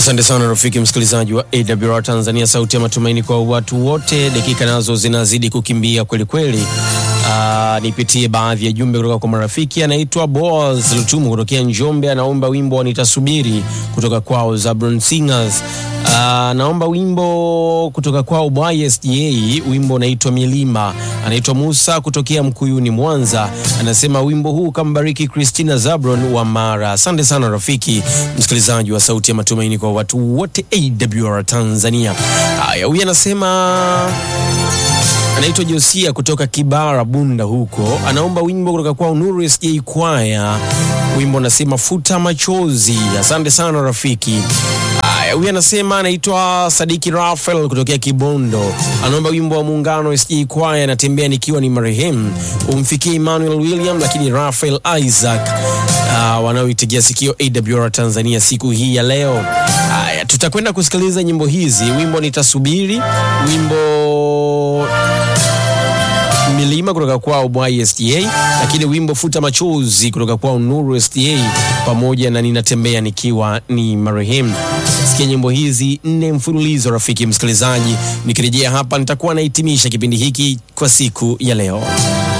Asante sana rafiki msikilizaji wa AWR Tanzania, sauti ya matumaini kwa watu wote. Dakika nazo zinazidi kukimbia kweli kweli. Uh, nipitie baadhi ya jumbe kutoka kwa marafiki. Anaitwa Boaz Lutumu kutokea Njombe, anaomba wimbo wa nitasubiri kutoka kwao Zabron Singers. Uh, naomba wimbo kutoka kwao YSDA, wimbo unaitwa Milima. Anaitwa Musa kutokea Mkuyuni, Mwanza, anasema wimbo huu kambariki Christina Zabron wa Mara. Asante sana rafiki msikilizaji wa sauti ya matumaini kwa watu wote AWR Tanzania. Haya, huyu anasema anaitwa Josia kutoka Kibara Bunda huko, anaomba wimbo kutoka kwa Nuru SJ Kwaya, wimbo anasema futa machozi. Asante sana rafiki. Haya, huyu anasema anaitwa Sadiki Rafael kutokea Kibondo, anaomba wimbo wa Muungano SJ Kwaya, anatembea nikiwa ni marehemu, umfikie Emmanuel William, lakini Rafael Isaac uh, wanaoitegea sikio AWR Tanzania siku hii ya leo. Haya, tutakwenda kusikiliza nyimbo hizi, wimbo nitasubiri, wimbo milima kutoka kwao YSDA, lakini wimbo futa machozi kutoka kwao Nuru SDA, pamoja na ninatembea nikiwa ni marehemu. Sikia nyimbo hizi nne mfululizo, rafiki msikilizaji. Nikirejea hapa, nitakuwa nahitimisha kipindi hiki kwa siku ya leo.